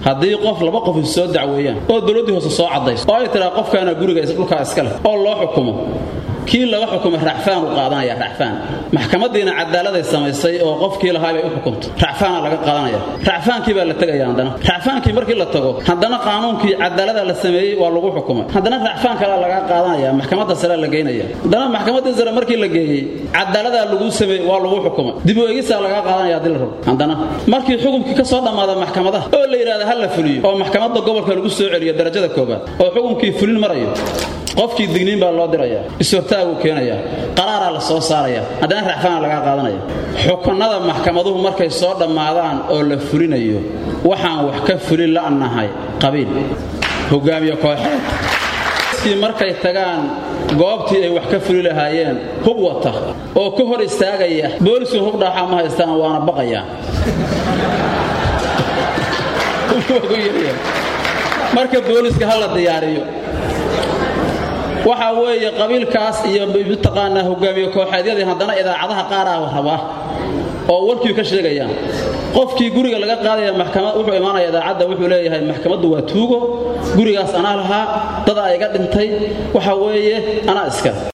haddii qof laba qof is soo dacweeyaan oo dowladdii hoose soo caddayso oo ay tiraa qofkaana guriga dhulkaa iska leh oo loo xukumo kii laga xukumay racfaan u qaadanaya racfaan maxkamadiina cadaaladay samaysay oo qofkii lahaa bay u xukumtay racfaana laga qaadanaya racfaankii baa la tegaya haddana racfaankii markii la tago haddana qaanuunkii cadaalada la sameeyey waa lagu xukumay haddana racfaan kalea laga qaadanaya maxkamadda sare la geynaya haddana maxkamadda sare markii la geeyey cadaaladaa lagu sameeyey waa lagu xukumay dib u eegisaa laga qaadanaya haddii la rabo haddana markii xukumkii ka soo dhammaada maxkamadaha oo la yidhahda ha la fuliyo oo maxkamadda gobolka lagu soo celiyo darajada koobaad oo xukumkii fulin marayo qofkii digniin baa loo diraya ishortaaguu keenaya qaraaraa la soo saaraya haddana racfaana lagaa qaadanaya xukunada maxkamaduhu markay soo dhammaadaan oo la fulinayo waxaan wax ka fulin la'nahay qabiil hogaamiye kooxeed kii markay tagaan goobtii ay wax ka fuli lahaayeen hub wata oo ka hor istaagaya boolisun hub dhaaxaa ma haystaan waana baqayaan marka booliska ha la diyaariyo waxa weeye qabiilkaas iyo mataqaanaa hogaamiye kooxeedyadii haddana idaacadaha qaaraa rabaa oo warkii ka sheegayaan qofkii guriga laga qaadaya maxkamad wuxuu imaanaya idaacadda wuxuu leeyahay maxkamaddu waa tuugo gurigaas anaa lahaa dad aa iga dhintay waxa weeye anaa iska